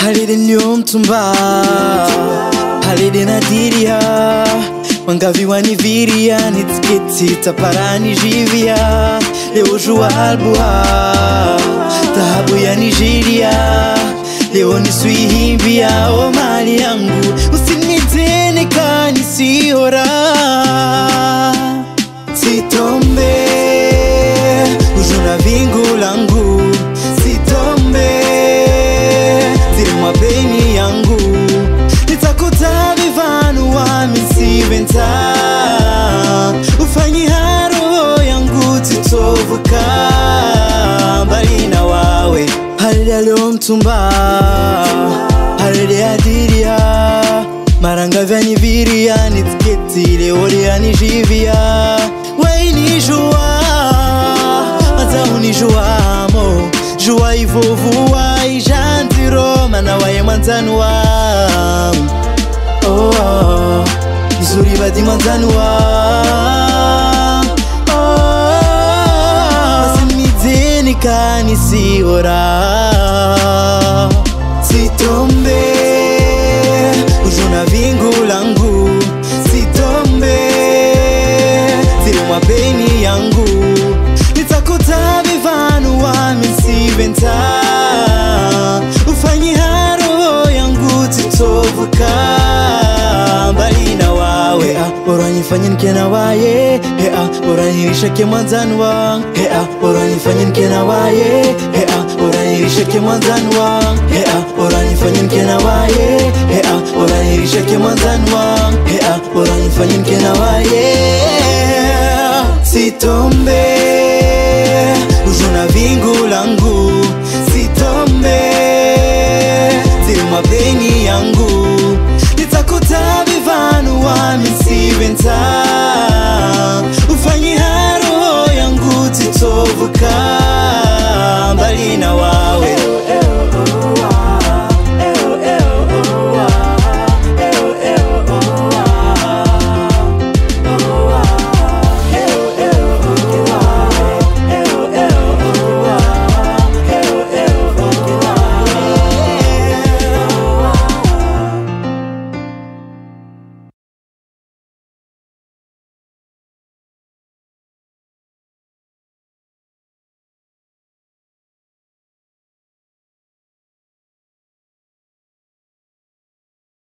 halide niliyomtumba halide nadiria wangavi waniviria nitiketi taparani jivia leo jua albua dhahabu ya nigeria leo niswihimbia o mali yangu usinitene kanisiora sitombe ujuna vingu langu sitombe ziri mapeni yangu nitakuta vivanu wamisiventa ufanyi haro yangu titovuka mbali na wawe halile aliomtumba halile adiria maranga vyanyiviria nitiketi leo lianijivia wainijua mazahunijuamo jua ivovua ijandiroma na waye mwanzanua oh, oh, izuri badi mwanzanua oh, basimideni kanisiora sitombe ujuna vingu langu sitombe ziri mwapeni yangu nitakuta vivanu wamisiventa ufanyi haro yangu titovuka mbali na wawe hea oranyifanye nke na waye hea oranyirishake mwanzani wang hea oranyifanye nke na waye hea oranyirishake mwanzani wang hea oranyifanye nke na waye hea oranyirishake mwanzani wang hea oranyifanye nke na waye sitombe ujuna vingu langu sitombe ziri mapeni yangu nitakuta vivanu wamisiventa ufanyi haro yangu titovuka mbali na wa